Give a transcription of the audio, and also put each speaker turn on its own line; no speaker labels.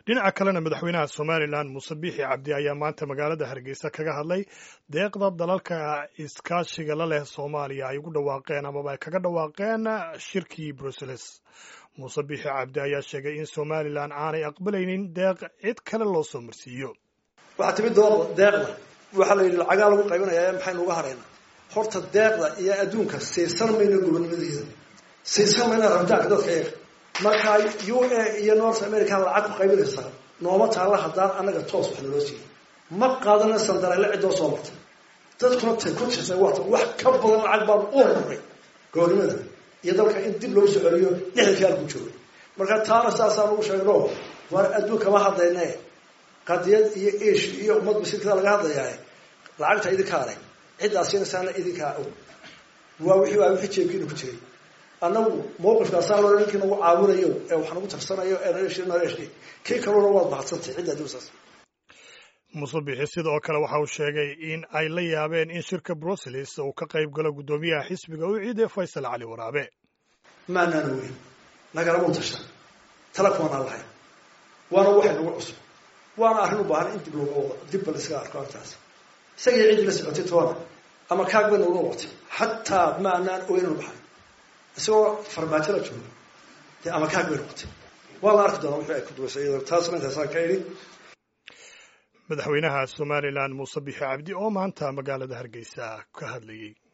dhinaca kalena madaxweynaha somalilan muuse biixi cabdi ayaa maanta magaalada hargeysa kaga hadlay deeqda dalalka iskaashiga la leh soomaaliya ay ugu dhawaaqeen amaba ay kaga dhawaaqeen shirkii brussels muuse biixi cabdi ayaa sheegay in somalilan aanay aqbalaynin deeq cid kale loo soo marsiiyo
waxaa timid deeqda waxaa la yidhi lacagaa lagu qaybinaya maxaynu uga haraynaa horta deeqda iyo adduunka siisan mayno gobonnimadeeda siisan mayna rabitaanka dadka eega markaa u a iyo north america lacag ku qaybinaysaa nooma taalla haddaan annaga toos wax naloo siiyey ma qaadana sandareele ciddoo soo martay dadkuna tay ku tirsay waata wax ka badan lacag baan u horuray gobonnimada iyo dalka in dib loogu soo celiyo lixdankii halku joogay marka taana saasaan ugu sheegno waar adduunkama hadlayne qadiyad iyo esh iyo ummad masiirkada laga hadlayaa lacagta idinka arag ciddaasinasaana idinkaa og waa wixii waa wixii jeebkiina ku jiray annagu mawqifkaasaa loo ninkii nagu caawinayo ee wax nagu tarsanayo ee naleesh naleesh kii kaluna waad mahadsantay cidda adduunsaas
muuse bixi sidoo kale waxa uu sheegay in ay la yaabeen in shirka brussels uu ka qayb galo guddoomiyaha xisbiga u ciiday faysal cali waraabe
maanaana weyn nagalama tashan tala kumanaan lahayn waana waxay nagu cusub waana arrin u baahan in dib looga wado dib bal iskaga arko arrintaas isagii ciddii la socotay toona ama kaag bay nagu noqotay xataa ma anaan ogeynanu baxay isagoo farmaajo la joogo dee ama kaag bay noqotay waa la arki doonaa wixii ay ku duwaysay iyadoo taasna intaasaan ka idhi
madaxweynaha somalilan muuse bixi cabdi oo maanta magaalada hargeysa ka hadlayey